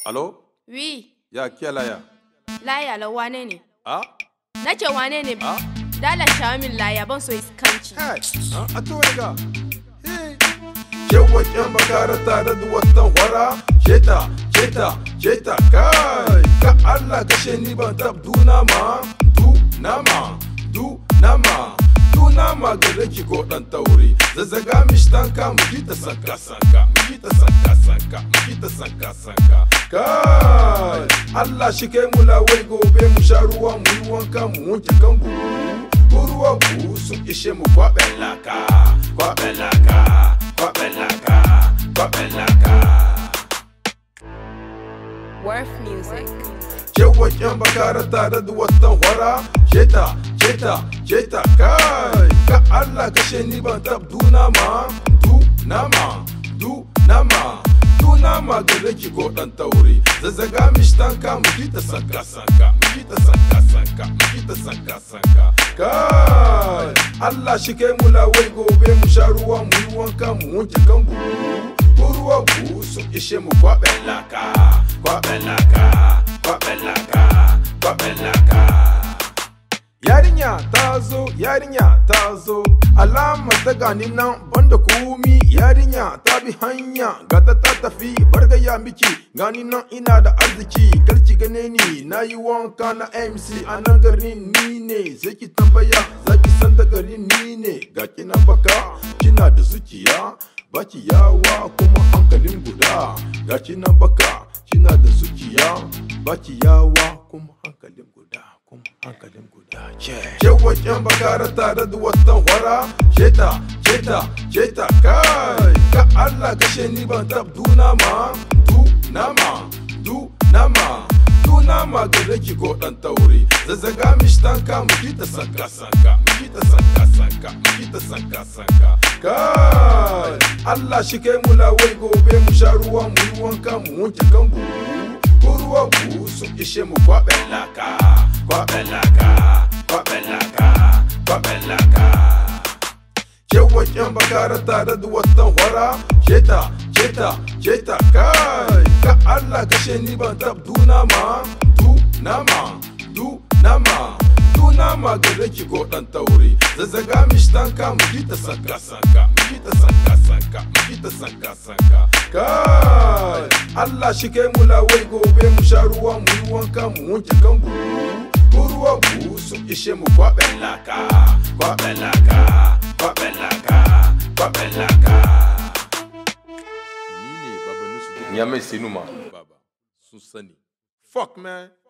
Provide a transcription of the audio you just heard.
Alo? Wi, Ya kiya laya? laya la wane ne? Ah? Na ce wane ne? Ah? Dala shawo min laya ban so iskanci. Hey! Ah, a to ga. Hey! Yawan bakara tare da watan wara, sheta, sheta, sheta, kai! Ka Allah kashe ni ban tab duna ma, du nama, du nama. Nama gare ki ko dan tauri zazzaga mishtanka mu ji ta sanka sanka mu ji ta sanka sanka mu ji ta sanka sanka kai Allah shi kai mu lawai gobe mu sha ruwa mu yi wanka mu wanke kan ko ruwa ku sun ishe mu kwaɓen laka kwaɓen laka kwaɓen laka kwaɓen laka Worth music. Yawan yan bakara tare da watan hwara Sheta, sheta, sheta kai Ka Allah kashe ni ban tab duna ma Du nama, du nama Du nama gare ki ko dan tauri Zazzaga mishtanka mu ji ta sanka sanka Mu ji ta sanka sanka Mu ji ta sanka sanka Kai Allah shi kai mu lawai gobe mu sha ruwa mu yi wanka mu wanke kan ruwa ku sun ishe mu kwaɓen laka kwaɓen laka kwaɓen laka kwaɓen laka yarinya ta zo yarinya ta zo alama ta gani nan banda kumi yarinya ta bi hanya gata ta tafi bargaya miki gani nan ina da arziki karki gane ni na yi wanka na mc a nan garin ni ne sai ki tambaya zaki san da garin ni ne ga kina baka kina da zuciya baki yawa kuma hankalin guda ga kina baka kina da zuciya baki yawa kuma hankalin guda kuma hankalin guda yawan yan bakara tare da watan wara sheta sheta sheta kai ka Allah kashe ni ban tab duna ma du nama du nama du nama gare ki ko dan tauri zazzaga mishtanka mu ji ta sanka sanka mu ji ta sanka sanka mu ji ta sanka sanka kai Allah shi kai mu lawai gobe mu sha ruwa mu yi wanka mu wanke kan ko ruwa ku sun ishe mu kwaɓen laka kwaɓen laka kwaɓen laka kwaɓen laka yawan yan bakara tare da watan hwara sheta sheta sheta kai ka Allah kashe ni ban tab duna ma du nama du nama du nama gare ki ko dan tauri zazzaga mishtanka mu ji ta sanka sanka mu ji ta sanka sanka mu ji ta sanka sanka kai Allah shi kai mu lawai gobe mu sha ruwa mu yi wanka mu wanke kan ko ruwa ku sun ishe mu kwaɓen laka kwaɓen laka kwaɓen laka kwaɓen laka ni ne baba nusu Nyame Senuma. baba sun sani fuck man